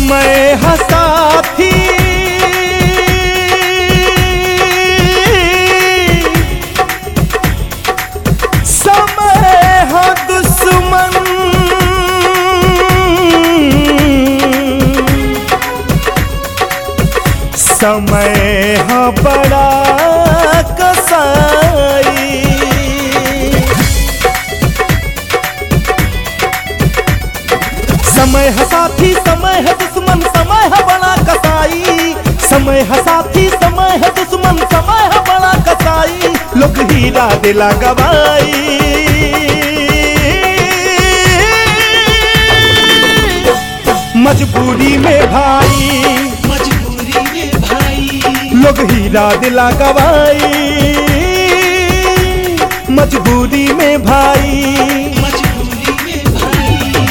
समय हसाथी समय है दुश्मन समय है बड़ा कसाई समय है साथी समय है दुश्मन समय है बड़ा कसाई समय है साथी समय है दुश्मन समय है बड़ा कसाई लोग हीरा दिला गवाई मजबूरी में भाई मजबूरी में भाई लोग हीरा दिला गवाई मजबूरी में भाई मजबूरी में भाई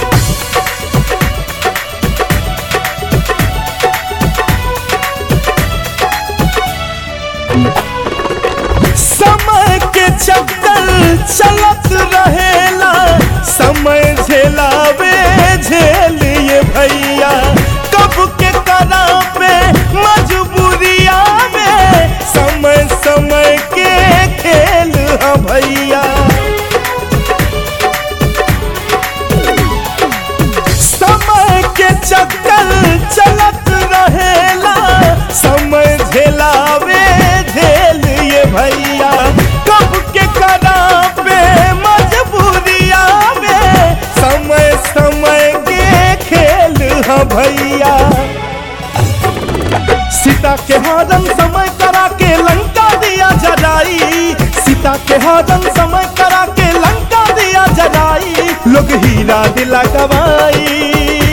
समय के चक्कर चलत रहेला समय झेलावे झेलिए भैया कब के करा पे मजबूरिया में समय समय के खेल है भैया समय के चक्कर चलत रहेला समय झेलावे झेल ये भैया कब के करा पे मजबूरिया में समय समय के खेल है भैया सीता के हरन समय करा के लंका दिया जलाई सीता के हरन समय करा के लंका दिया जलाई लोग हीरा दिला गवाई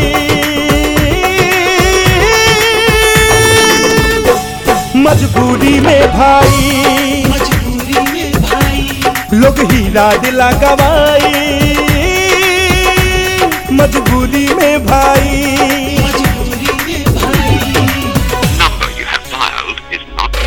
मजबूरी में भाई मजबूरी में भाई लोग हीरा दिला गवाई मजबूरी में भाई मजबूरी में भाई number you have dialed is not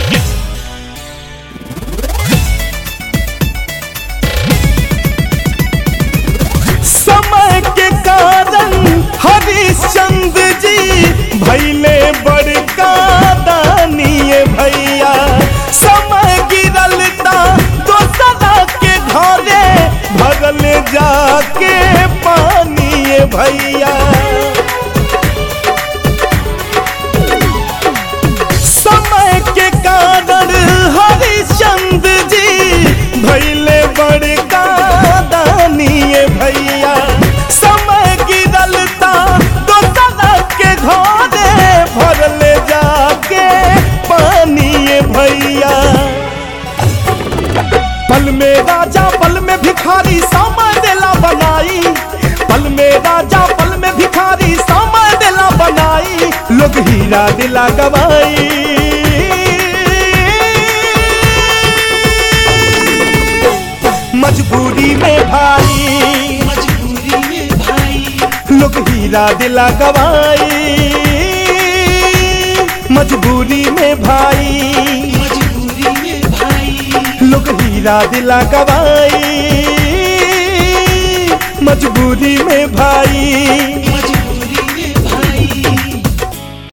समय के कारण हरिश्चंद्र जी भैले बड़का दानिये भैया समय गिरलता दोसरा के घरे भगल जाके पानिए भैया समय के कारण हरिश्चंद्र जी भैले बड़का दानिये भैया समय गिरलता दोसरा के घरे भरल जाके पानिए भैया पल में राजा पल में भिखारी समय देला बनाई पल में राजा पल में भिखारी समय देला बनाई लोग हीरा दिला गवाई मजबूरी में भाई मजबूरी में भाई लोग हीरा दिला गवाई मजबूरी में भाई मजबूरी में भाई लोग हीरा दिला गवाई मजबूरी में भाई